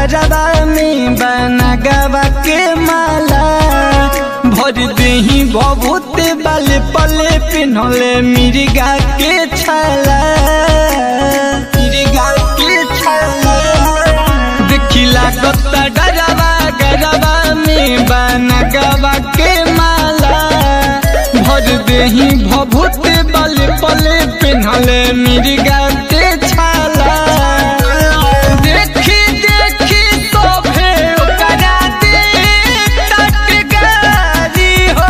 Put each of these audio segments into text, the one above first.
गरबा में बना गवा के माला भर देही बहुत बल पले पिन्हले मिर्गा के छाला मिर्गा के छाला देखिला कत्ता गरबा गरबा में बना गवा के माला भर देही भभूत बल पले पिन्हले मिर्गा के छाला देखी देखी सोभे ओकरा दे टटकारी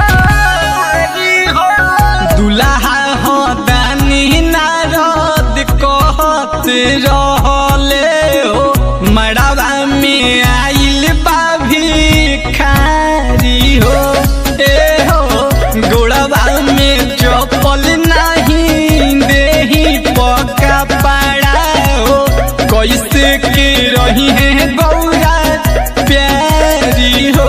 हो दुल्हा हो दानी नारद कहत रहले हो मड़वा में आइल बा भिखारी हो ए हो गोड़वा में चपल नहीं देही पका पड़ा हो कैसे के रही है गौरा प्यारी हो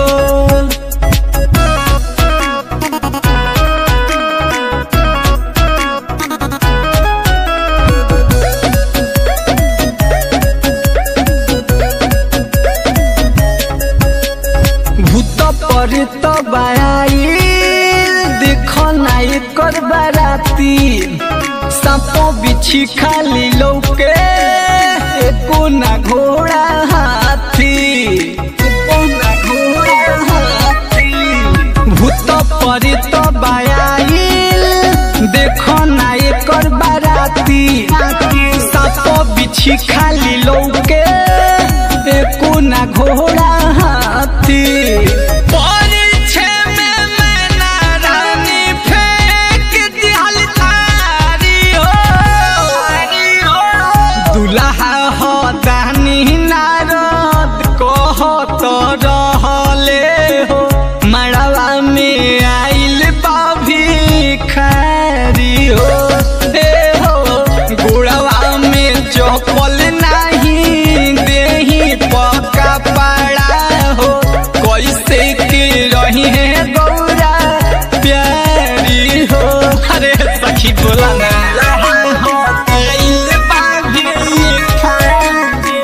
भूत पर तो बाई देखो नाई कर बाराती सांपो बिछी खाली लौके एको ना घोड़ा हाथी एको ना घोड़ा हाथी भूत पर तो बाई देखो नाई कर बाराती सांपो बिछी खाली लौके एको ना घोड़ा हाथी परिछे में मैना रानी फेंक दिहल थारी हो दुल्हा हो दानी नारद कहत रहले हो मड़वा में आइल बा भिखारी हो ए हो गोड़वा में चपल नहीं देही पका पड़ा हो कैसे के रही है गौरा प्यारी हो अरे सखी बोला ना आइल बा भिखारी।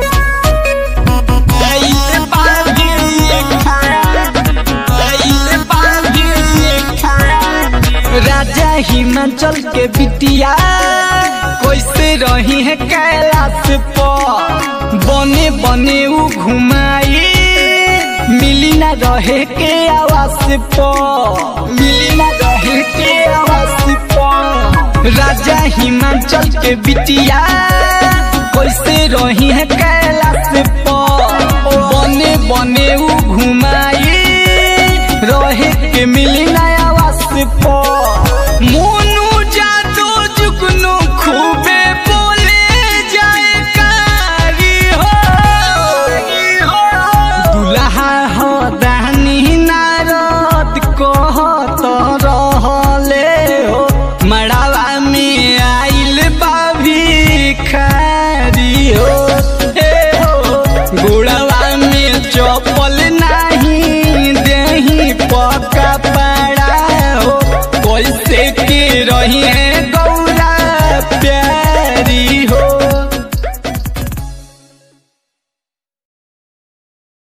आइल बा भिखारी। आइल बा भिखारी। राजा हिमाचल के बिटिया कैसे रही है कैलाश पर बने बने उ घुमाई मिली ना रहे के आवास पर मिली ना रहे के आवास पर राजा हिमाचल के बिटिया कैसे रही है कैलाश पर बने बने उ घुमाई रहे के मिली ना आवास पर मोनू जादू जुगनू खूबे बोले जाए कारी हो दुल्हा हो दानी नारद कहत रहले हो मड़ावा में आइल बा भिखारी हो हे हो गोड़वा में चपल नहीं देही पका पड़ा हो कैसे के रही